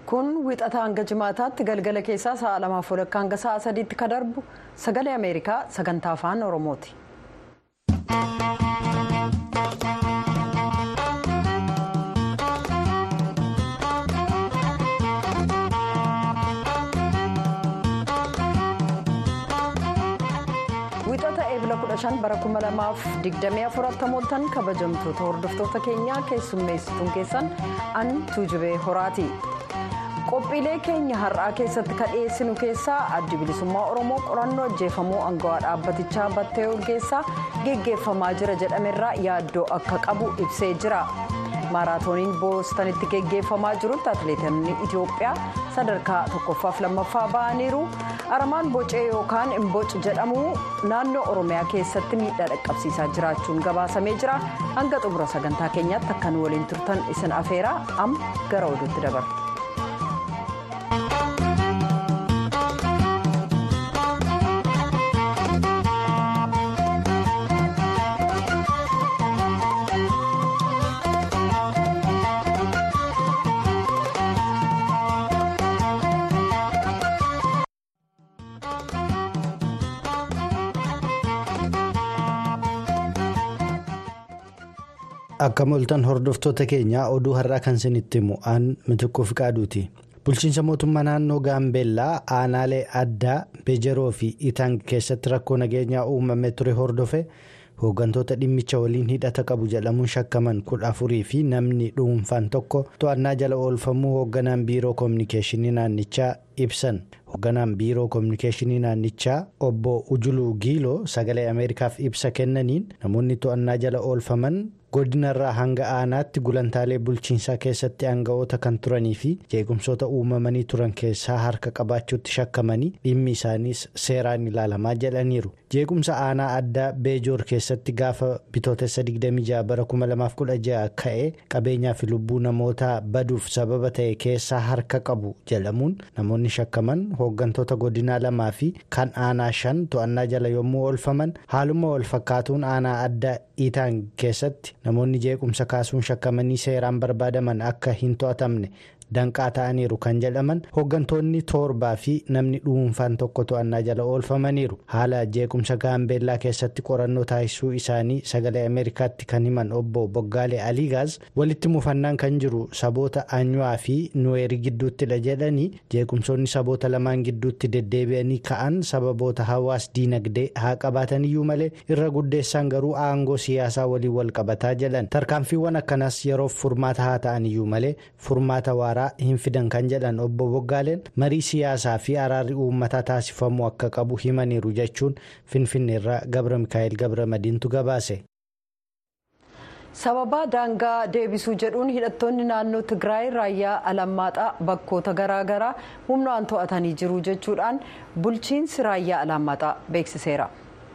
kun wixata hanga jimaataatti galgala keessaa sa'a lamaaf walakkaa hanga sa'a sadiitti ka darbu sagalee ameerikaa sagantaa afaan oromooti. wixata eebila 15 bara 2024 mooltan kabajamtoota hordoftoota keenyaa keessummeessituun keessan an tuujubee horaati. qophiilee keenya har'aa keessatti ka dhiyeessinu keessaa addi bilisummaa oromoo qorannoo ajjeefamuu aangawaa dhaabbatichaa battee urgeessaa geggeeffamaa jira jedhamerraa yaaddoo akka qabu ibsee jira maaraatooniin boostanitti geggeeffamaa jirutti atileetonni itiyoophiyaa sadarkaa tokkoffaaf lammaffaa ba'aniiru aramaan bocee yookaan imboc jedhamu naannoo oromiyaa keessatti miidhaa dhaqqabsiisaa jiraachuun gabaasamee jira hanga xumura sagantaa keenyaatti akka nu waliin turtan isin afeeraa amma gara oduutti dabarra. akka moltan hordoftoota keenyaa oduu har'aa kan isinitti himu aan mitiquuf qaaduuti bulchiinsa mootummaa naannoo gaambeellaa aanaalee addaa bejeroo fi itang keessatti rakkoo nageenyaa uumamee ture hordofe hooggantoota dhimmicha waliin hidhata qabu jedhamuun shakkaman kudha afurii fi namni dhuunfaan tokko to'annaa jala oolfamuu hoogganaan biiroo koominikeeshinii naannichaa ibsan hoogganaan biiroo koominikeeshinii naannichaa obbo ujuluu giiloo sagalee ameerikaaf ibsa kennaniin namoonni to'annaa jala oolfaman godinarraa hanga aanaatti gulantaalee bulchiinsaa keessatti aanga'oota kan turanii fi jeequmsoota uumamanii turan keessaa harka qabaachuutti shakkamanii dhimmi isaaniis seeraan ilaalamaa jedhaniiru jeequmsa aanaa addaa beejoor keessatti gaafa bitootessa 26 bara 2016 ka'e qabeenyaa fi lubbuu namootaa baduuf sababa ta'e keessaa harka qabu jedhamuun namoonni shakkaman hooggantoota godinaa lamaa fi kan aanaa shan to'annaa jala yommuu oolfaman haaluma wal fakkaatuun aanaa addaa itaan keessatti namoonni jeequmsa kaasuun shakkamanii seeraan barbaadaman akka hin to'atamne danqaa ta'aniiru kan jedhaman hooggantoonni torbaa fi namni dhuunfaan tokko to'annaa jala oolfamaniiru haala jeequmsa gaambeellaa keessatti qorannoo taasisuu isaanii sagalee ameerikaatti kan himan obbo boggaalee aliigaaz walitti mufannaan kan jiru saboota anyuwaa fi nuweerii gidduuttidha jedhanii jeequmsoonni saboota lamaan gidduutti deddeebi'anii ka'an sababoota hawaas diinagdee haa qabaataniyyuu malee irra guddeessaan garuu aangoo siyaasaa waliin wal qabataa jedhan tarkaanfiiwwan akkanaas yeroof furmaata haa ta'aniyyuu malee furmaata waaraa. hin fidan kan jedhan obbo Boggaaleen marii siyaasaa fi araarri uummataa taasifamuu akka qabu himaniiru jechuun finfinneerraa gabra mikaa'el gabra madiintu gabaase. sababa daangaa deebisuu jedhuun hidhattoonni naannoo tigraay raayyaa alammaaxaa bakkoota garaagaraa humnaan to'atanii jiru jechuudhaan bulchiinsi raayyaa alammaaxaa beeksiseera.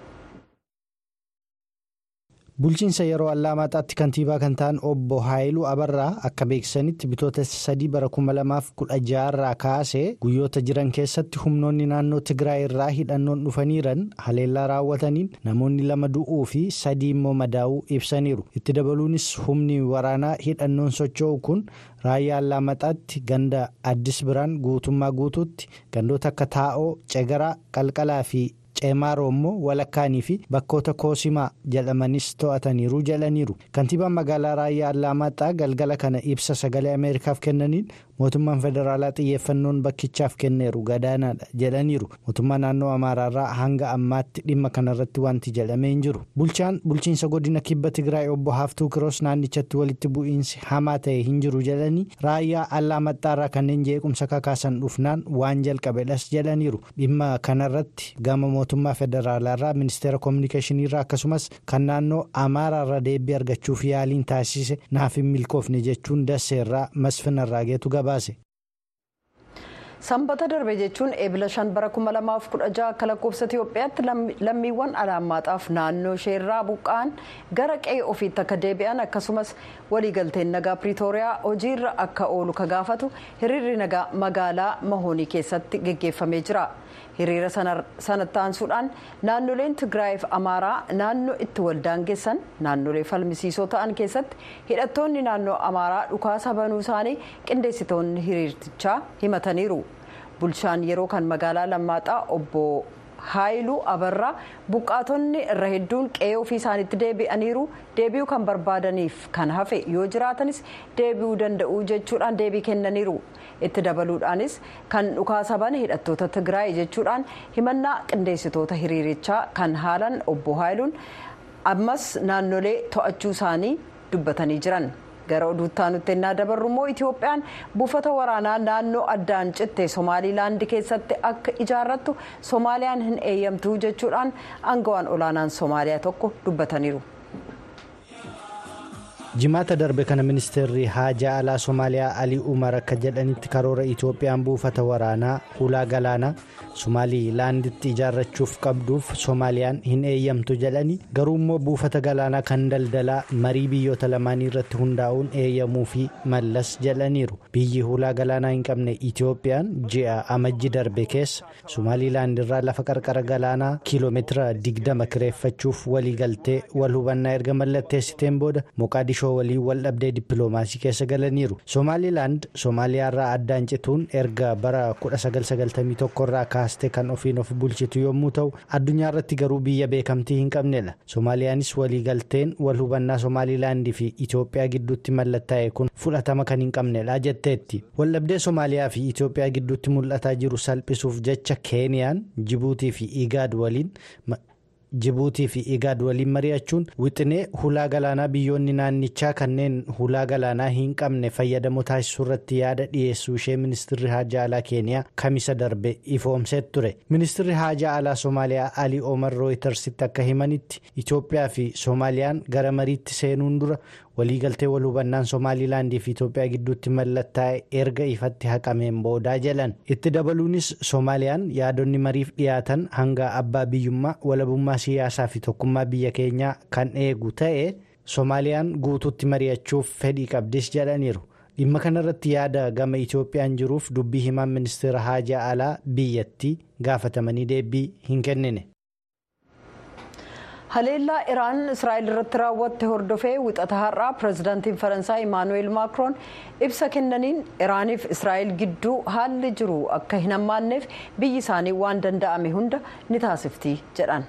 bulchiinsa yeroo allaamaxaatti kantiibaa kan ta'an obbo haayiluu abarraa akka beeksisanitti bitootessa sadii bara 2016 irraa kaasee guyyoota jiran keessatti humnoonni naannoo tigraay irraa hidhannoon dhufaniiran haleellaa raawwataniin namoonni lama du'uu fi sadii immoo madaa'uu ibsaniiru itti dabaluunis humni waraanaa hidhannoon socho'u kun raayyaa allaamaxaatti ganda addis biraan guutummaa guutuutti gandoota akka taa'oo cegaraa qalqalaa fi. ceemaaroo immoo walakkaanii fi bakkoota koosimaa jedhamanis to'ataniiru jedhaniiru kantiibaan magaalaa raayyaa allaamaxaa galgala kana ibsa sagalee ameerikaaf kennaniin mootummaan federaalaa xiyyeeffannoon bakkichaaf kenneeru gadaanaadha jedhaniiru mootummaa naannoo amaaraarraa hanga ammaatti dhimma kanarratti wanti jedhamee hin jiru bulchaan bulchiinsa godina kibba tigraay obbo haaftuu kiroos naannichatti walitti bu'iinsi hamaa ta'e hin jiru jedhanii raayyaa allaamaxaarraa kanneen jeequmsa kakaasan dhufnaan waan jalqabedhas jedhaniiru dhimma kanarratti gama mootummaa federaalaarraa ministeera koominikeeshiniirraa akkasumas kan naannoo amaaraarraa deebii argachuuf yaaliin taasise naaf hin milkoofne jechuun dasseerraa masfinarraa geetu gabaase. sanbata darbe jechuun eebila shan bara 2016 akka lakkoofsa itiyoophiyaatti lammiiwwan alaamaaxaaf naannoo isheerraa buqqa'an gara qe'ee ofiitti akka deebi'an akkasumas waliigalteen nagaa piriitooriyaa hojiirra akka oolu ka gaafatu hiriirri nagaa magaalaa mahoonii keessatti geggeeffamee jira. hiriira sanatti aansuudhaan naannoleen tigraayiif amaaraa naannoo itti waldaangessan naannolee falmisiisoo ta'an keessatti hidhattoonni naannoo amaaraa dhukaasa banuu isaanii qindeessitoonni hiriirtichaa himataniiru bulchaan yeroo kan magaalaa lammaaxaa obbo haayiluu abarraa buqqaatonni irra hedduun qe'ee ofii isaaniitti deebi'aniiru deebi'uu kan barbaadaniif kan hafe yoo jiraatanis deebi'uu danda'u jechuudhaan deebii kennaniiru. itti dabaluudhaanis kan dhukaasa bane hidhattoota tigraay jechuudhaan himannaa qindeessitoota hiriirichaa kan haalan obbo haayiluun ammas naannolee to'achuu isaanii dubbatanii jiran gara oduuttaa nutti ennaa dabarru immoo itoophiyaan buufata waraanaa naannoo addaan citte somaaliilaandi keessatti akka ijaarrattu soomaaliyaan hin eeyyamtu jechuudhaan aangawaan olaanaan soomaaliyaa tokko dubbataniiru. jimaata darbe kana ministeerri haajaa alaa somaaliyaa alii umar akka jedhanitti karoora itoophiyaan buufata waraanaa hulaa galaanaa somaaliilaanditti ijaarrachuuf qabduuf soomaaliyaan hin eeyyamtu jedhani garuu immoo buufata galaanaa kan daldalaa marii biyyoota lamaanii irratti hundaa'uun eeyyamuu fi mallas jedhaniiru biyyi hulaa galaanaa hin qabne itoophiyaan ji'a amajji darbe keessa somaaliilaand irraa lafa qarqara galaanaa kiiloomeetira 20 kireeffachuuf waliigaltee wal hubannaa erga mallatteessiteen booda moqaadishoo waliin wal dhabdee dippiloomaasii keessa galaniiru soomaaliilaand soomaaliyaarraa addaan cituun erga bara 1991 irraa kaastee kan ofiin of bulchitu yommuu ta'u addunyaa irratti garuu biyya beekamtii hin qabnedha soomaaliyaanis waliigalteen wal hubannaa soomaaliilaandii fi itoophiyaa gidduutti mallattaa'e kun fudhatama kan hin qabnedha jetteetti waldhabdee soomaaliyaa fi itoophiyaa gidduutti mul'ataa jiru salphisuuf jecha keeniyaan jibuutii fi igaad waliin. jibuutii fi igaad waliin mari'achuun wixinee hulaa galaanaa biyyoonni naannichaa kanneen hulaa galaanaa hin qabne fayyadamoo taasisuu irratti yaada dhiyeessuu ishee ministirri haajaa alaa keeniyaa kamisa darbe ifoomsee ture ministirri haajaa alaa soomaaliyaa alii omar rooyitersitti akka himanitti itoophiyaa fi soomaaliyaan gara mariitti seenuun dura waliigaltee wal hubannaan soomaaliilaandii fi itoophiyaa gidduutti mallattaa'e erga ifatti haqameen boodaa jedhan itti dabaluunis soomaaliyaan yaadonni mariif dhiyaatan hanga abbaa biyyummaa walabummaa siyaasaa fi tokkummaa biyya keenyaa kan eegu ta'e soomaaliyaan guutuutti mari'achuuf fedhii qabdis jedhaniiru dhimma kanarratti yaada gama itoophiyaan jiruuf dubbii himaan ministeera haajaa alaa biyyattii gaafatamanii deebii hin kennine. haleellaa iraan israa'el irratti raawwatte hordofee wixata har'aa pirezidaantiin faransaay imaanuweel maakroon ibsa kennaniin iraaniif israa'el gidduu haalli jiru akka hin hammaanneef biyyi isaanii waan danda'ame hunda ni taasifti jedhan.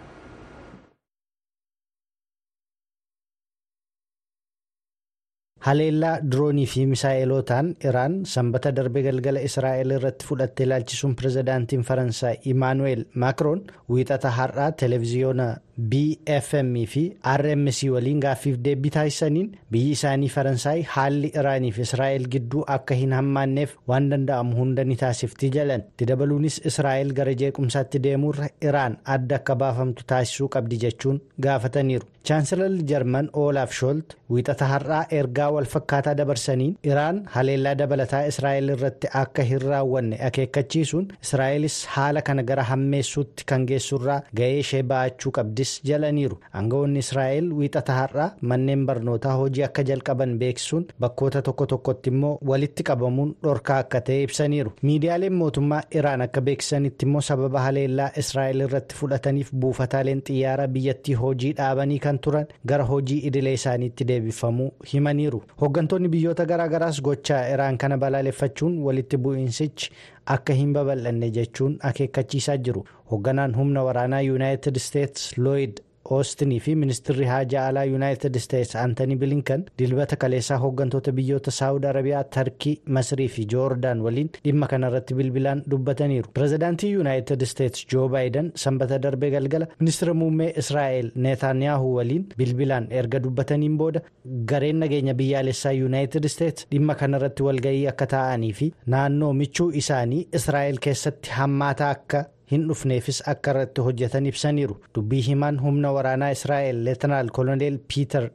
haleellaa diroonii fi misaa'ilotaan iraan sanbata darbe galgala israa'el irratti fudhatte ilaalchisuun pirezidaantiin faransaay imaanuweel maakroon wiixata har'aa televiziyoona bfm fi rmc waliin gaaffiif deebii taasisaniin biyyi isaanii faransaay haalli iraanii fi israa'el gidduu akka hin hammaanneef waan danda'amu hunda ni taasifti jedhan itti dabaluunis israa'el gara jeequmsaatti deemuurra iraan adda akka baafamtu taasisuu qabdi jechuun gaafataniiru chaansilarri jarman oolaaf shoolt wiixata har'aa ergaa walfakkaataa dabarsaniin iraan haleellaa dabalataa israa'el irratti akka hin raawwanne akeekkachiisuun israa'elis haala kana gara hammeessuutti kan geessurraa ga'ee ishee ba'achuu qabdis jalaniiru aangawoonni israa'el wiixata har'aa manneen barnootaa hojii akka jalqaban beeksisuun bakkoota tokko tokkotti immoo walitti qabamuun dhorkaa akka ta'e ibsaniiru miidiyaaleen mootummaa iraan akka beeksisanitti immoo sababa haleellaa israa'el irratti fudhataniif buufataaleen xiyyaara biyyattii hojii dhaabanii kan turan gara hojii idilee isaaniitti deebifamuu himaniiru hooggantoonni biyyoota garaagaraas gochaa iraan kana balaaleffachuun walitti bu'iinsichi akka hin babal'anne jechuun akeekkachiisaa jiru hoogganaan humna waraanaa yuunaayitid isteets looyid oostinii fi ministirri haajaa alaa yuunaayitid isteets aantanii bilinkan dilbata kaleessaa hooggantoota biyyoota saawud arabiyaa tarkii masrii fi joordaan waliin dhimma kanarratti bilbilaan dubbataniiru pirezidaantii yuunaayitid isteets joo baayidan sanbata darbee galgala ministira muummee israa'el neetaaniyaahu waliin bilbilaan erga dubbataniin booda gareen nageenya biyyaalessaa yuunaayitid isteets dhimma kanarratti walga'ii akka taa'anii fi naannoo michuu isaanii israa'el keessatti hammaataa akka. hin dhufneefis akka irratti hojjetan ibsaniiru dubbii himaan humna waraanaa israa'el leetanaal koloneel piiter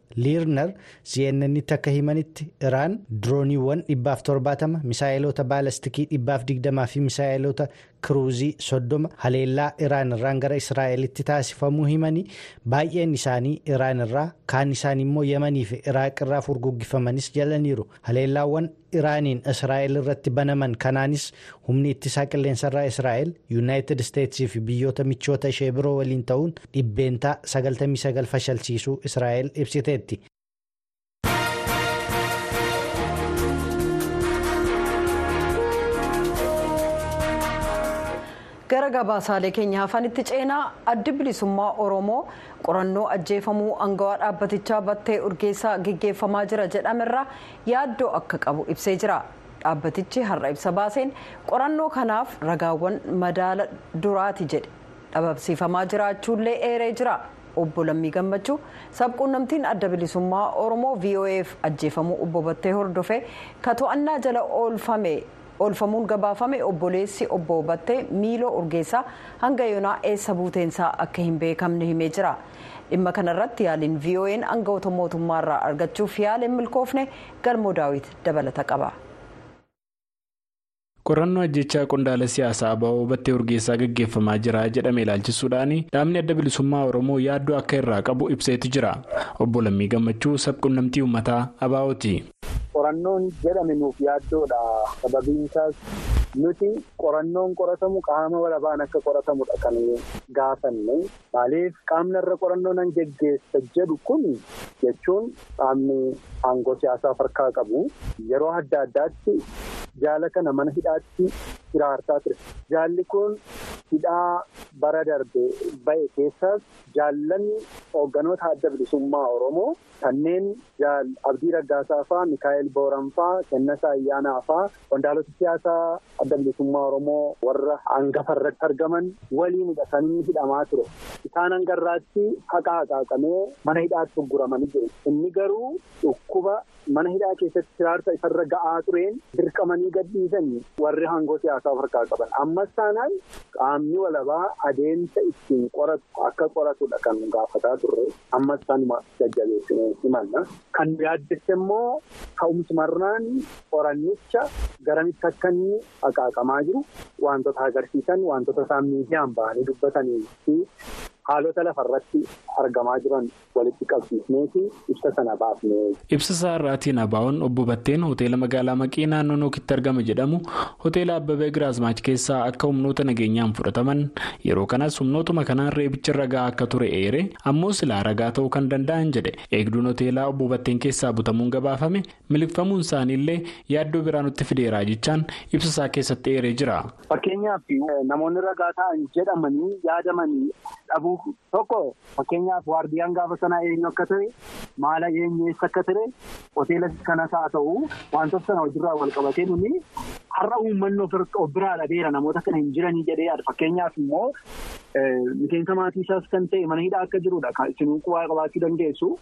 liirnar cnnnitti akka himanitti iraan dirooniiwwan dhibbaaf torbaatama misaayiloota baalastikii dhibbaaf digdamaa fi misaayiloota kiruuzii soddoma haleellaa iraan irraan gara israa'elitti taasifamuu himanii baay'een isaanii iraan irraa kaan isaanii immoo yemanii fi iraaq irraa furguggifamanis jalaniiru haleellaawwan iraaniin israa'el irratti banaman kanaanis humni ittisaa qilleensarraa israa'el yuunaayitid isteetsii fi biyyoota michoota ishee biroo waliin ta'uun dhibbeentaa 99 fashalsiisuu israa'el ibsiteetti. gara gabaasaalee keenya hafanitti ceenaa addi bilisummaa oromoo qorannoo ajjeefamuu angawaa dhaabbatichaa battee urgeessaa gaggeeffamaa jira jedhamerraa yaaddoo akka qabu ibsee jira dhaabbatichi har'a ibsa baaseen qorannoo kanaaf ragaawwan madaala duraati jedhe dhabamsiifamaa jiraachuullee eeree jira obbo Lammii Gammachuu sabquunnamtiin adda bilisummaa oromoo voaf ajjeefamuu obbo Battee hordofee ka to'annaa jala oolfame. oolfamuun gabaafame obboleessi obbo Battee miiloo urgeessaa hanga yoonaa eessa buuteensaa akka hin beekamne himee jira dhimma kanarratti yaaliin vo'n aangawoota mootummaarraa argachuuf yaaliin milkoofne galmoo daawit dabalata qaba. qorannoo ajjechaa qondaala siyaasaa aba'oo battee urgeessaa gaggeeffamaa jira jedhame ilaalchisuudhaan dhaabni adda bilisummaa oromoo yaaddoo akka irraa qabu ibseetu jira obbo Lammii Gammachuu sabquunnamtii uummataa abaa'ooti. qorannoon jedhame nuuf yaaddoodha sababiin isaas nuti qorannoon qoratamu qaama walabaan akka qoratamudha kan gaafanne maaliif qaamni irra qorannoo nan geggeessa jedhu kun jechuun qaamni aangoo siyaasaa harkaa qabu yeroo adda addaatti jaala kana mana hidhaatti hiraarsaa ture jaalli kun hidhaa bara darbe ba'e keessaas jaallanni hoogganoota adda bilisummaa oromoo kanneen abdii raggaasaa fa'aa mikaa'el booranfaa kennasaa ayyaanaa fa'aa qondaalota siyaasaa adda bilisummaa oromoo warra hangafa irratti argaman waliinidha kan inni hidhamaa ture isaan hangarraatti haqa haqaaqamee mana hidhaatti gurguramanii jiru inni garuu dhukkuba mana hidhaa keessatti hiraarsa isarra ga'aa tureen dirqamanii gadhiisan warri aangoo siyaasaa harkaa qaban ammas taanaan qaamni walabaa adeemsa ittiin qoratu akka qoratudha kan gaafataa turre ammas taanuma jajjabeessine himanna kan yaaddesse immoo ka'umsumarraan qorannicha garamitti akka inni haqaaqamaa jiru wantoota agarsiisan wantoota isaan miidiyaan ba'anii dubbatanii fi haalota lafarratti argamaa jiran walitti qabsiisneeti ibsa sana baafne. ibsa isaa irraatiin abaa'oon obbo Batteen hoteela magaalaa maqii naannoo nookitti argama jedhamu hoteela abbabee giraazmaach keessaa akka humnoota nageenyaan fudhataman yeroo kanas humnootuma kanaan reebicha ragaa akka ture eere ammoo silaa ragaa ta'uu kan danda'an jedhe eegduun hoteelaa obbo Batteen keessaa butamuun gabaafame miliqfamuun isaaniillee yaaddoo biraa nutti fideeraa jechaan ibsa isaa keessatti eeree jira. fakkeenyaaf namoonni ragaa ta'an jedhamanii yaadamanii dhabuu tokko fakkeenyaaf waardiyaan gaafa sanaa eenyu akka ture maala eenyu eessa akka ture hoteela kanas haa ta'u wantoota sana hojiirraa wal qabatee nuni har'a uummanni of biraa dhabeera namoota kana hin jiranii jedhee yaada fakkeenyaaf immoo miseensa maatii isaas kan ta'e mana hidhaa akka jirudha isin qubaa qabaachuu dandeessu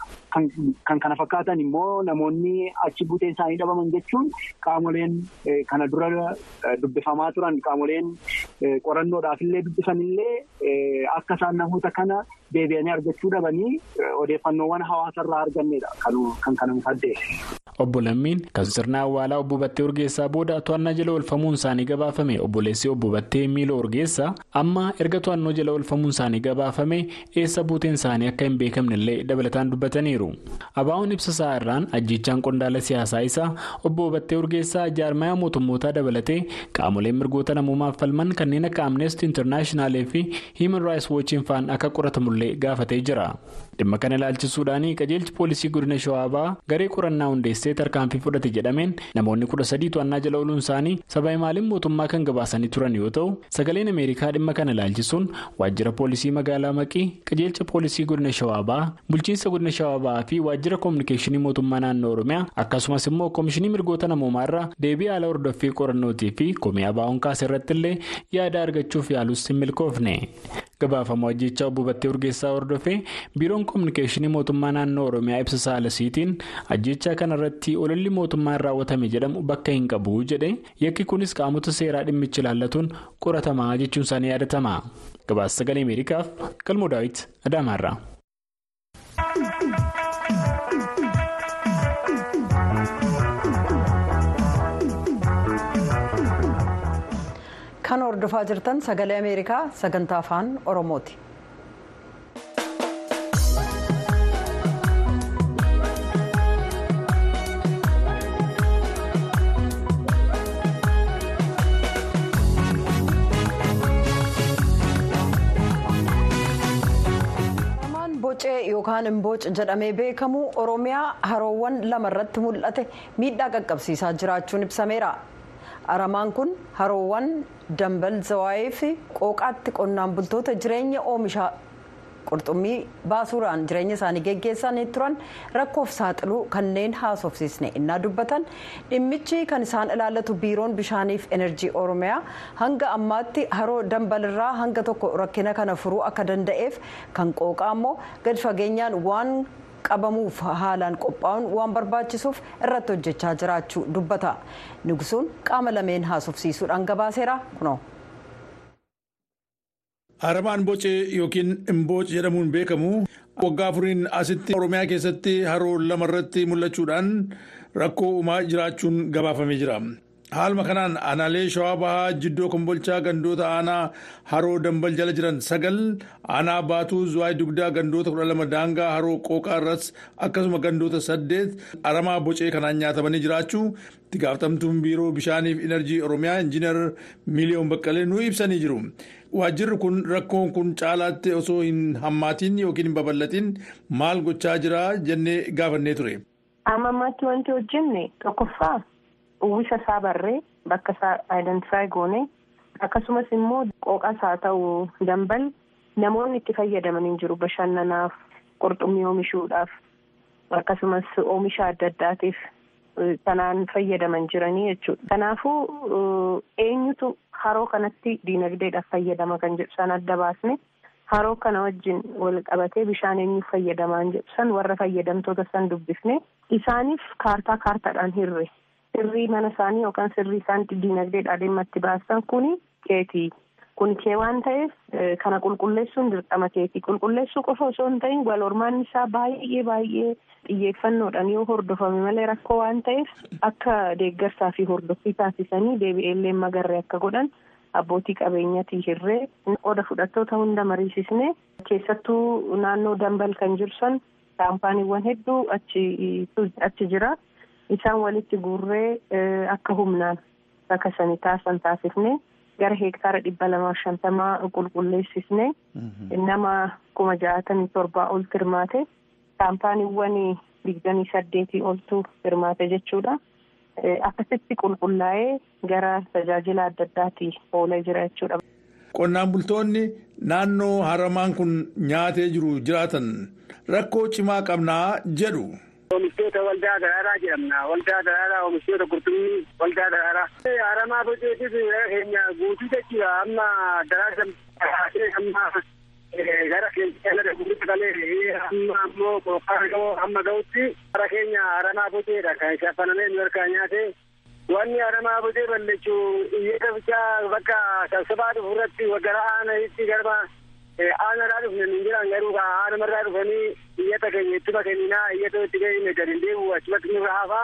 kan kana fakkaatan immoo namoonni achi buteen isaanii dhabaman jechuun qaamoleen kana dura dubbifamaa turan qaamoleen qorannoodhaaf illee dubbisanillee akka isaan namoota kana deebi'anii argachuu dhabanii odeeffannoowwan hawaasarraa argannedha kan kana addeesse. Obbo Lammiin kan sirna awwaalaa obbo Battee Urgeessaa booda to'annaa jala oolfamuun isaanii gabaafame obboleessi obbo Battee Miiloo Urgeessaa amma erga to'annoo jala oolfamuun isaanii gabaafame eessa buuteen isaanii akka hin beekamnellee dabalataan dubbataniiru. Abaa'oon ibsa isaa irraan ajjechaan qondaala siyaasaa isaa obbo Battee Urgeessaa jaarmaya mootummootaa dabalatee qaamoleen mirgoota namoomaaf falman kanneen akka Amnesty International fi Human Rights Watch faan akka qoratamullee gaafatee jira. Dhimma kana ilaalchisuudhaan qajeelchi poolisii godina Shawaabaa garee qorannaa hundeessee tarkaanfii fudhate jedhameen namoonni kudha sadii to'annaa jala ooluun isaanii saba himaaliin mootummaa kan gabaasanii turan yoo ta'u sagaleen ameerikaa dhimma kana ilaalchisuun waajjira poolisii magaalaa maqii qajeelcha poolisii godina shawaabaa bulchiinsa godina shawaabaa fi waajjira koominikeeshinii mootummaa naannoo oromiyaa akkasumas immoo koomishinii mirgoota namoomaarraa deebii haala hordoffii qorannootii fi komii abaa'oon kaase irratti illee yaada argachuuf yaalus hin milkoofne. gabaafamoo ajjechaa obbo Battee Urgeessaa hordofee biiroon koominikeeshinii mootummaa naannoo oromiyaa ibsa saalasiitiin ajjechaa kanarratti ololli mootummaan raawwatame jedhamu bakka hin qabu jedhe yakki kunis qaamota seeraa dhimmichi ilaallatuun qoratamaa jechuun isaanii yaadatama gabaasa sagalee ameerikaaf galmoo daawit adaamaarraa. kan hordofaa jirtan sagalee ameerikaa sagantaa afaan oromooti. bocee yookaan imbooc jedhamee beekamu oromiyaa haroowwan lama irratti mul'ate miidhaa qaqqabsiisaa jiraachuun ibsameera aramaan kun haroowwan dambal zawaayee fi qooqaatti qonnaan bultoota jireenya oomishaa qurxummii baasuudhaan jireenya isaanii geggeessanii turan rakkoof saaxiluu kanneen haasofsiisne innaa dubbatan dhimmichi kan isaan ilaallatu biiroon bishaaniif enerjii oromiyaa hanga ammaatti haroo dambalirraa hanga tokko rakkina kana furuu akka danda'eef kan qooqaa immoo gadi fageenyaan waan qabamuuf haalaan qophaa'uun waan barbaachisuuf irratti hojjechaa jiraachuu dubbata nugsuun qaama lameen haasofsiisuudhaan gabaaseera kunoo. Aramaan bocee yookiin imbooc jedhamuun beekamu waggaa afuriin asitti oromiyaa keessatti haroo lama irratti mul'achuudhaan rakkoo uumaa jiraachuun gabaafamee jira. Haaluma kanaan aanaalee shawaa bahaa jiddoo kombolchaa gandoota aanaa haroo dambal jala jiran sagal aanaa baatuu zuwaay dugdaa gandoota kudha lama daangaa haroo qooqaa irras akkasuma gandoota saddeet aramaa bocee kanaan nyaatamanii jiraachuu itti gaafatamtuun biiroo bishaaniif enerjii oromiyaa injiinar miiliyoon baqqalee nu ibsanii jiru. Waajjirri kun rakkoon kun caalaatti osoo hin hammaatiin yookiin hin babal'atiin maal gochaa jira jennee gaafannee ture. Amma ammaatti wanti hojjenne tokkoffaa uwwisa isaa barree bakka isaa aayidentifaayi goone akkasumas immoo qooqas haa ta'u dambal namoonni itti fayyadaman hin jiru bashannanaaf qurxummii oomishuudhaaf akkasumas oomisha adda addaatiif kanaan fayyadaman jiranii jechuudha. Kanaafuu eenyutu haroo kanatti diinagdeedhaaf fayyadama kan jedhu san adda baasne haroo kana wajjin wal qabatee bishaan eenyuuf fayyadamaan jedhu san warra fayyadamtoota san dubbifne isaaniif kaartaa kaartaadhaan hirre sirrii mana isaanii yookaan sirrii isaan diinagdeedhaa dhimma itti baasan kuni keetii. Kun kee waan ta'eef kana qulqulleessuun dirqama keetii qulqulleessuu qofa osoo hin ta'in wal hormaanni isaa baay'ee baay'ee xiyyeeffannoodhaan yoo hordofame malee rakkoo waan ta'eef akka deeggarsaa fi hordoffii taasisanii deebi'eellee magarree akka godhan abbootii qabeenyatii hirree qooda fudhattoota hunda mariisisne keessattuu naannoo dambal kan jirsan kaampaaniiwwan hedduu achi jira isaan walitti guurree akka humnaan bakka sanii taasisan taasifne. gara hektaara dhibba lamaaf shantamaa qulqulleessisne nama kuma ja'atamii torbaa ol hirmaate kaampaaniiwwan digdamii saddeetii oltu hirmaate jechuudha. Akkasitti qulqullaa'ee gara tajaajila adda addaati oolee jira jechuudha. Qonnaan bultoonni naannoo haramaan kun nyaatee jiru jiraatan rakkoo cimaa qabnaa jedhu. Oomishtoota waldaa daraaraa jedhamna. Waldaa daraaraa oomishtoota qurxummii waldaa daraaraa. Haramaa boceetis keenya guutuu jechuudha. Amma daraara amma gara keenya gara guutuu qalee amma ammoo qophaa'aa amma ga'utti gara keenya haramaa boceedha. Kan shaffanamee nu harkaa nyaate. Wanni haramaa bocee balleechuu iyyata bichaa bakka sabsabaa dhufu irratti gara aananitti garba aanarraa dhufne hin jiran garuu aanamarraa dhufanii iyyata keenya ittuma kenninaa iyyata itti keenya gadi hin deebi'u achumatti nurra hafaa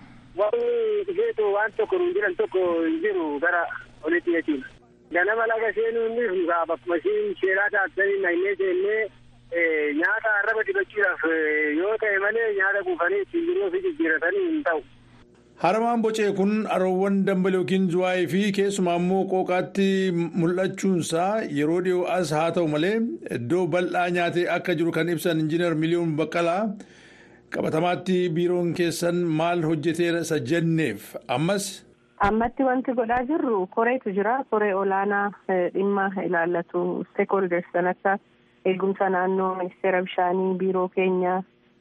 wanni dhufeetu waan tokko nuun jiran tokko hin jiru gara olitti jechuudha. Ganama laga seenuu inni dhugaa bakkuma ishiin seeraa taasisanii naannee seennee nyaata arraba dibachuudhaaf yoo ta'e malee nyaata kuufanii ittiin jiruu fi jijjiiratanii hin ta'u. Haramaan bocee kun haroowwan dambal yookiin zuwaayii fi keessumaa immoo qooqaatti mul'achuunsaa yeroo dhiyoo as haa ta'u malee iddoo bal'aa nyaatee akka jiru kan ibsan injiinar miliyoon baqqalaa qabatamaatti biiroon keessan maal hojjeteera isa jenneef ammas. Ammatti wanti godhaa jirru koreetu jira koree olaanaa dhimma ilaallatu steekholders kan akka eegumsa naannoo ministeera bishaanii biiroo keenyaa.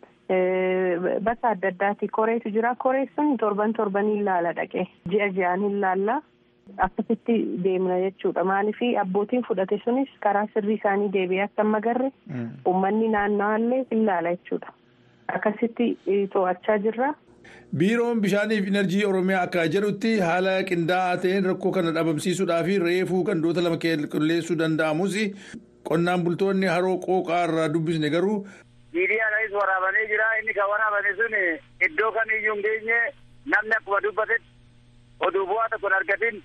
bakka adda addaati koreetu jira koree sun torban torbanii ilaala dhaqe ji'a ji'aan ilaalla akkasitti deemna jechuudha maaliif abbootiin fudhate sunis karaa sirrii isaanii deebi'ee akka hin magarre uummanni naannawaallee ilaala jechuudha akkasitti to'achaa jirra. biiroon bishaaniif enerjii oromiyaa akka jedhutti haala qindaa'aa ta'een rakkoo kana dhabamsiisuudhaaf reefuu gandoota lama qulqulleessuu danda'amus qonnaan bultoonni haroo qooqaa irraa dubbisne garuu. miidiyaadhaanis waraabamee jira inni kan waraabame sun iddoo kamiyyuu hin geenye namni akkuma dubbatetti oduu bu'aa tokko hin argatin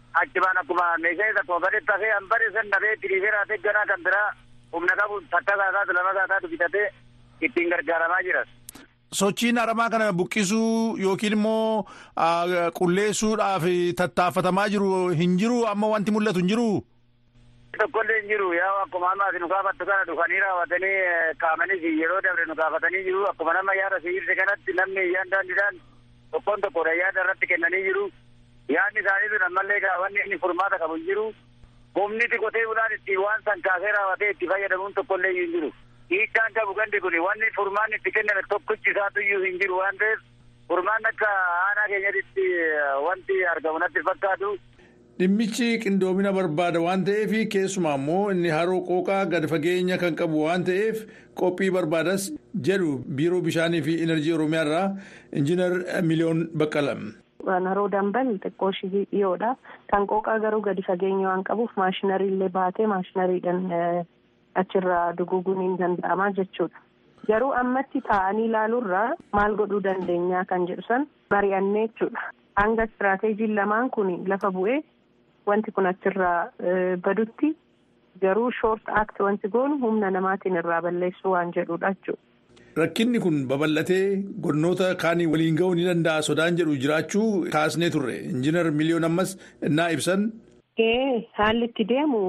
achibaan akkuma meeshaa isa tokko gadi tafee hanbari san dhabee itti dhiisee raatee ganaa kan biraa humna qabu takka isaataatu lama isaataatu bitatee ittiin gargaaramaa jira. Sochiin aramaa kana buqqisuu yookiin immoo qulleessuudhaaf tattaafatamaa jiru hin jiru amma wanti mul'atu hin jiru. Tokkollee hin jiru yaa akkuma amma ati nu gaafattu kana dhufanii raawwatanii qaamanis yeroo dabre nu gaafatanii jiru akkuma nama yaada sibiilse kanatti namni iyyaan daandiidhaan tokkoon tokkodha yaada irratti kennanii jiru yaadni isaanii sun ammallee wanni inni furmaata qabu hin jiru humniti qotee bulaan itti waan san kaasee raawwatee itti fayyadamuun tokkollee hin jiru. hiikaan qabu gandi kun wanni furmaan itti kenname tokkichi isaatu iyyuu hin jiru waan ta'eef furmaan akka aanaa keenyatti wanti argamu natti fakkaatu. Dhimmichi qindoomina barbaada waan ta'eef keessumaa immoo inni haroo qooqaa gad fageenya kan qabu waan ta'eef qophii barbaadas jedhu biiroo bishaanii fi enerjii oromiyaa irraa injiinar miliyoon baqqala. Haroo dambal xiqqoo ishii dhiyoodha. Kan qooqaa garuu gadi fageenya waan qabuuf maashinarii illee baatee maashinariidhaan achirraa duguuguun hin danda'amaa jechuudha. Garuu ammatti taa'anii ilaaluurraa maal godhuu dandeenyaa kan jedhu san mari'annee jechuudha. Hanga istiraateejiin lamaan kun lafa bu'ee wanti kun achirraa badutti garuu shoort act wanti goonu humna namaatiin irraa balleessuu waan jedhudha jechuudha. Rakkinni kun babal'atee godinoota kaanii waliin ga'uu ni danda'a sodaan jedhu jiraachuu kaasnee turre injiinar miliyoon ammas innaa ibsan. Haalli itti deemu.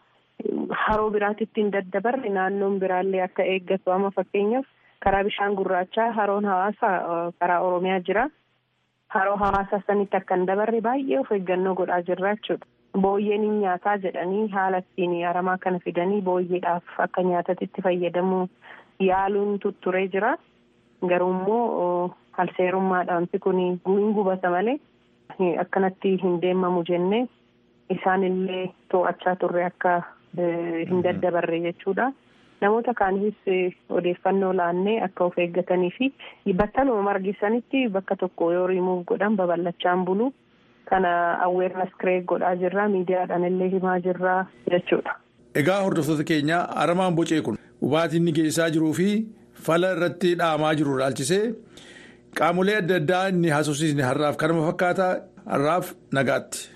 Haroo biraatitti hin daddabarre naannoon biraallee akka eeggatu amma fakkeenyaaf karaa bishaan gurraachaa haroon hawaasaa karaa oromiyaa jira. Haroo hawaasaa sanitti akka hin dabarre baay'ee of eeggannoo godhaa jirra jechuudha. Booyyeen hin nyaataa jedhanii haala ittiin aramaa kana fidanii booyyeedhaaf akka nyaatatti itti fayyadamuu yaaluun tutturee jira. Garuu immoo halseerummaadhaan wanti kun hin gubata malee akkanatti hin deemamu jennee isaanillee to'achaa turre akka. hin daddabarre jechuudha. Namoota kaaniifis odeeffannoo laannee akka of eeggatanii fi battaluma margisanitti bakka tokko yoo rimuuf godhan babal'achaan bulu kana aweernas kireeg godhaa jirra miidiyaadhaan illee himaa jirra jechuudha. Egaa hordoftoota keenya aramaan bocee kun hubaatiin inni geessaa jiruu fi fala irratti dhaamaa jiru ilaalchisee qaamolee adda addaa inni haasofsiisne har'aaf kanuma fakkaata har'aaf nagaatti.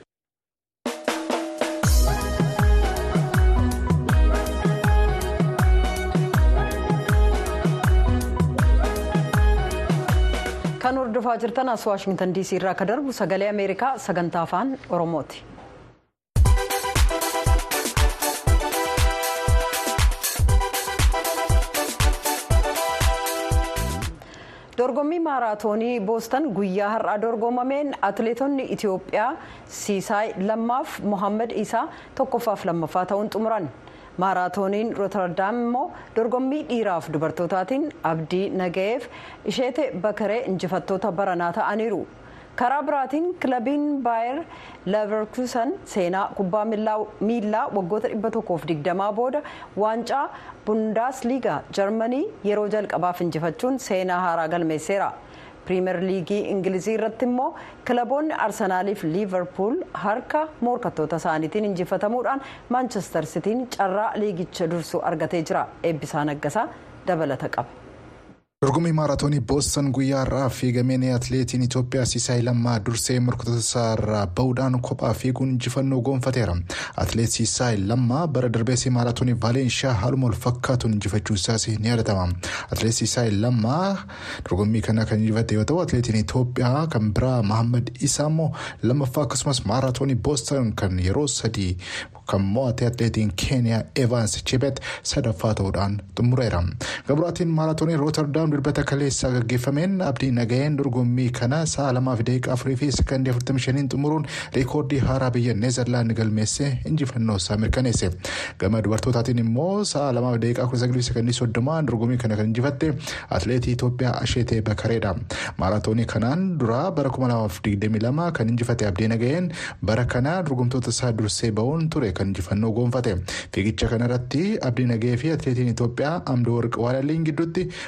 kan hordofaa jirtan as waashingtan diisii irraa akka darbu sagalee ameerikaa sagantaa afaan oromooti. dorgommii maaraatoonii boostan guyyaa har'aa dorgomameen atileetonni itiyoophiyaa siisaay lammaaf mohaammed isaa tokkoffaaf lammaffaa ta'uun xumuran. maaraatooniin rootardaam immoo dorgommii dhiiraaf dubartootaatiin abdii nagayeef isheete bakaree injifattoota baranaa ta'aniiru karaa biraatiin kilabiin baayer leverkusen seenaa kubbaa miilaa waggoota 120 booda waancaa bundaasliigaa jarmanii yeroo jalqabaaf injifachuun seenaa haaraa galmeesseera. piriimer liigii ingilizii irratti immoo kilaboonni arsenaaliif liivarpuul harka morkattoota isaaniitiin injifatamuudhaan maanchestar sitiin carraa liigicha dursuu argatee jira eebbisaa naggasaa dabalata qaba. dorgommii maaraatoonii boostan guyyaa har'aa fiigameen atileetiin itoophiyaa siisaay lammaa dursee morkattoota isaa irraa bahuudhaan kophaa fiiguun injifannoo goonfateera atileet siisaay lammaa bara darbeessii maaraatoonii vaalenshiyaa haaluma wal fakkaatuun injifachuu isaas ni yaadatama atileet siisaay lammaa dorgommii kana kan injifate yoo ta'u atileetiin itoophiyaa kan biraa mahammad isaa immoo lammaffaa akkasumas maaraatoonii boostan kan yeroo sadii kan mo'ate atileetiin keeniyaa evaans chibet sadaffaa ta'uudhaan xumureera gabraatiin maaraatoonii rootardaam dirbata kaleessaa gaggeeffameen abdii nagayeen dorgommii kana sa'a lamaaf daqiiqaa afurii fi sekandii afurtamii shaniin xumuruun reekoordii haaraa biyya neezerlaand galmeesse injifannoo isaa mirkaneesse gama dubartootaatiin immoo sa'a lamaaf daqiiqaa kudha sagalii sekandii soddomaan dorgommii kana kan injifatte atileetii Itoophiyaa Asheetee Bakareedha maaraatoonii kanaan duraa bara kuma lamaaf digdamii lama kan injifate abdii nagayeen bara kana dorgomtoota isaa dursee ba'uun ture kan injifannoo goonfate fiigicha kanarratti abdii nagayee fi atileetiin Itoophiyaa amdoo warqa waalaliin gidduutti falmiin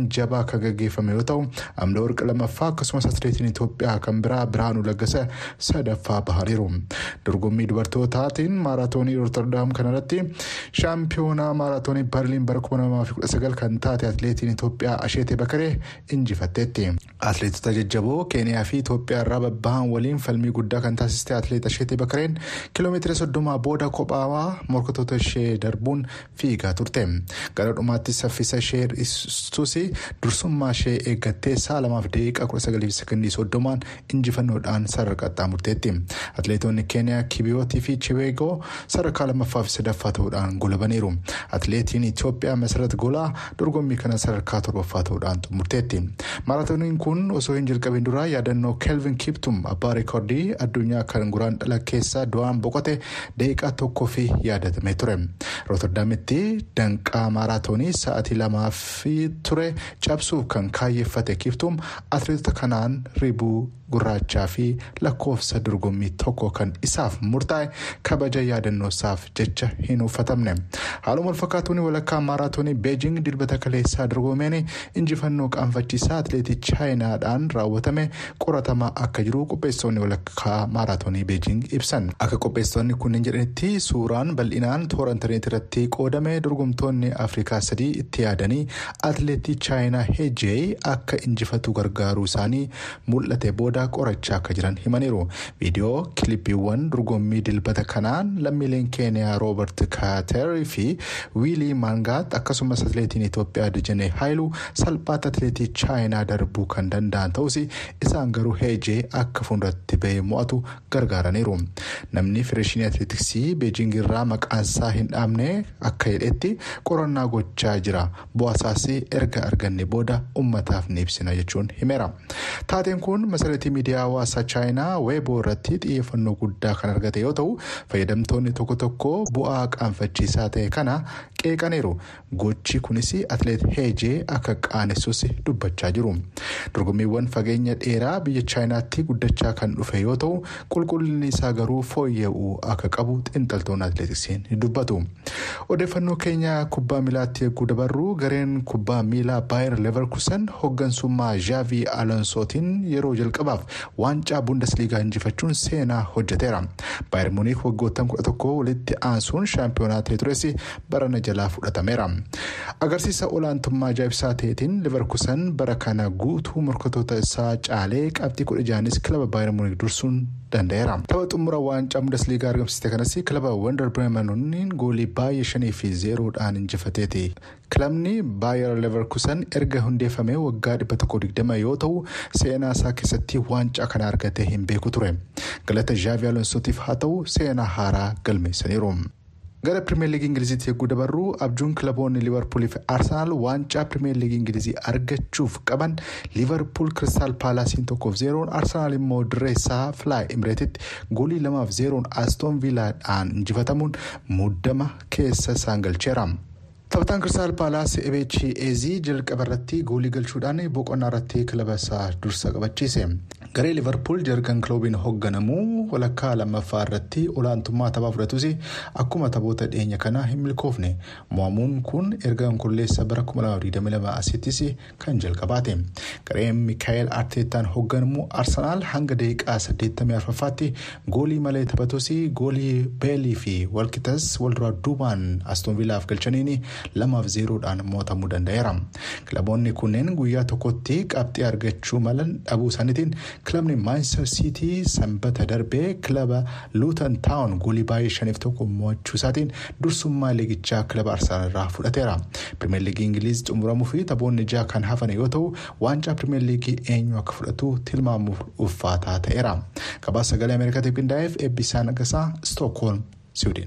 qophiin jabaa kan gaggeeffame yoo ta'u amla warqa lamaffaa akkasumas atileetiin Itoophiyaa kan biraa Biraanuu Laggasa sadaffaa bahaniiru. Dorgommii dubartootaatiin maaraatoonii Rootterdaam kanarratti shaampiyoonaa maaraatoonii Barliin bara 2019 kan taate atileetiin Itoophiyaa Asheetee Bakaree injifatteetti. Atileetota jajjaboo Keeniyaa fi Itoophiyaa irraa babbahan waliin falmii guddaa kan taasiste atileet Asheetee Bakareen kiiloomeetira soddomaa booda kophaawaa morkatoota ishee darbuun fiigaa turte. Gara dhumaatti saffisa ishee hir'isuus dursummaa ishee eeggattee sa'a lamaaf daqiiqaa kudha sagalii fi sekondii soddomaan injifannoodhaan sadarkaa qaxxaamurteetti. Atileetonni Keeniyaa Kibiyootii fi Chiweegoo sadarkaa lammaffaa fi sadaffaa ta'uudhaan golabaniiru. Atileetiin Itoophiyaa Masarat Golaa dorgommii kana sadarkaa torbaffaa ta'uudhaan xumurteetti. Maaraatooniin kun osoo hin jalqabin duraa yaadannoo Kelvin Kiptum abbaa reekoordii addunyaa kan guraan dhala keessaa du'aan boqote daqiiqaa tokkoo fi yaadatamee ture. Rooterdaamitti danqaa maaraatoonii sa'aatii lamaaf ture cabsuuf kan kaayyeeffate Kiptum atileetota kanaan ribuu gurraachaa fi lakkoofsa dorgommii tokko kan isaaf murtaa'e kabaja yaadannoo isaaf jecha hin uffatamne. Haaluma walfakkaatuun walakkaa maaraatoonii beejing dilbata kaleessaa dorgomeen injifannoo qaanfachiisaa atileetii chaayinaadhaan raawwatame qoratamaa akka jiru qopheessitoonni walakkaa maaraatoonii beejing ibsan. Akka qopheessitoonni kunneen jedhanitti suuraan bal'inaan toora intarneetii irratti qoodame dorgomtoonni afrikaa sadii itti yaadanii atileetii chaayinaa heejee akka injifatu gargaaruu isaanii mul'ate booda qorachaa akka jiran himaniiru. Viidiyoo kilippiiwwan dorgommii dilbata kanaan lammiileen keeniyaa roobert kaaterii fi wiilii maangaat akkasumas atileetiin Itoophiyaa Dijanee Haayiluu salphaatti atileetii chaayinaa darbuu kan danda'an ta'us isaan garuu heejee akka fuulduratti bahee mo'atu gargaaraniiru. Namni federeeshinii atileetiksii beejing irraa maqaansaa hin dhaabne akka jedhetti qorannaa gochaa jira. Bu'aasaas erga arganne booda ummataaf ni ibsina jechuun himeera. Taateen kun masareetii miidiyaa hawaasaa chaayinaa weeboo irratti xiyyeeffannoo guddaa kan argate yoo ta'u fayyadamtoonni tokko tokko bu'aa qaanfachiisaa ta'e kana qeeqaniiru. Gochi kunis atileet heejee akka qaanessus dubbachaa jiru. Dorgommiiwwan fageenya dheeraa biyya chaayinaatti guddachaa kan dhufe yoo ta'u qulqullinni isaa garuu fooyya'uu akka qabu xiinxaltoonni atileetiksiin dubbatu. Odeeffannoo keenya kubbaa miilaatti eeguu dabarru gareen kubbaa miilaa baayir leverkusen hoggansummaa zhaavi alonsootiin yeroo jalqabaaf waancaa bundesliigaa injifachuun seenaa hojjeteera. baayir muuniik waggoottan kudha tokko walitti aansuun shaampiyoonaa ta'e tures barana jalaa fudhatameera. agarsiisa olaantummaa ajaa'ibsaa ta'eetiin leverkusen bara kana guutuu morkatoota isaa caalee qabxii kudha jaanis kilaba baayir muuniik dursuun danda'eera. tapha xumura waancaa bundesliigaa argamsiiste kanas kilaba wandar bireemanooniin goolii baay'ee shanii fi zeeroodhaan injifateeti. kilabni baayir leverkusen erga hundeeffamee waggaa dhibba tokko digdama yoo ta'u seenaa isaa keessatti waancaa kana argatee hin beeku ture galata zhaavi alonsootiif haa ta'u seenaa haaraa galmeessaniiru. gara pirimeer liigii ingiliziitti eeguu dabarru abjuun kilaboonni liivarpuulii fi arsenaal waancaa pirimeer liigii ingilizii argachuuf qaban liivarpuul kiristaal paalaasiin tokkoof zeeroon arsenaal immoo dirreessaa filaay imireetitti goolii lamaaf zeeroon aastoon viilaadhaan injifatamuun muddama keessa isaan galcheera. taphataan kiristaal paalaas ebeechi eezii jalqaba irratti goolii galchuudhaan boqonnaa irratti kilaba isaa dursa qabachiise garee liivarpuul jargan kiloobiin hoogganamu walakkaa lammaffaa irratti olaantummaa taphaa fudhatus akkuma taphoota dhiyeenya kanaa hin milkoofne mo'amuun kun erga qulqulleessa bara 2022 asittis kan jalqabaate gareen miikaayel arteetaan hoogganamu arsenaal hanga daqiiqaa 84ffaatti goolii malee taphatus goolii beelii fi walqitas walduraa duubaan astoonviilaaf galchaniin lamaaf zeeroodhaan mo'atamuu danda'eera. kilaboonni kunneen guyyaa tokkotti qabxii argachuu malan dhabuu isaaniitiin kilabni maanchestar siitii sanbata darbee kilaba luutan taawun goolii baay'ee shaniif tokko mo'achuu isaatiin dursummaa liigichaa kilaba arsenaal irraa fudhateera. pirimeer liigii ingiliiz xumuramuu fi taphoonni jaha kan hafan yoo ta'u waancaa pirimeer liigii eenyu akka fudhatu tilmaamuuf ulfaataa ta'eera. gabaasa sagalee ameerikaatiif qindaa'eef eebbisaa nagasaa stookholm siwiidin.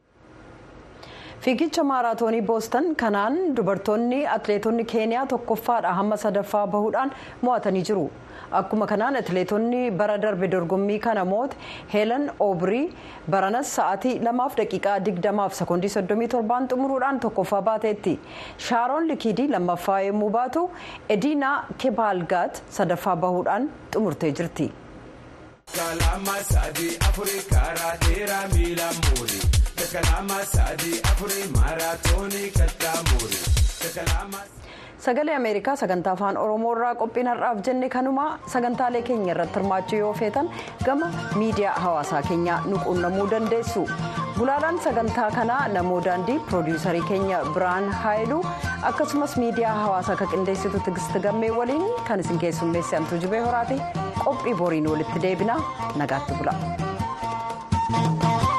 fiigicha maaraatoonii boostan kanaan dubartoonni atileetonni keeniyaa tokkoffaadha hamma sadaffaa bahuudhaan mo'atanii jiru akkuma kanaan atileetonni bara darbe dorgommii kana moote heelan oobrii baranas sa'aatii lamaaf daqiiqaa digdamaaf sekoondii soddomii torbaan xumuruudhaan tokkoffaa baateetti shaaroon likiidii lammaffaa yommuu baatu ediinaa kebaalgaat sadaffaa bahuudhaan xumurtee jirti. sagalee ameerikaa sagantaa afaan oromoo irraa qophiin har'aaf jenne kanuma sagantaalee keenya irratti hirmaachuu yoo feetan gama miidiyaa hawaasaa keenyaa nu quunnamuu dandeessu gulaalaan sagantaa kanaa namoo daandii piroodiyuusarii keenya biraan haayiluu akkasumas miidiyaa hawaasaa kan qindeessitu tigisti gammee waliin kan isin keessummeessi antuu jibee horaati qophii boriin walitti deebina nagaatti bula.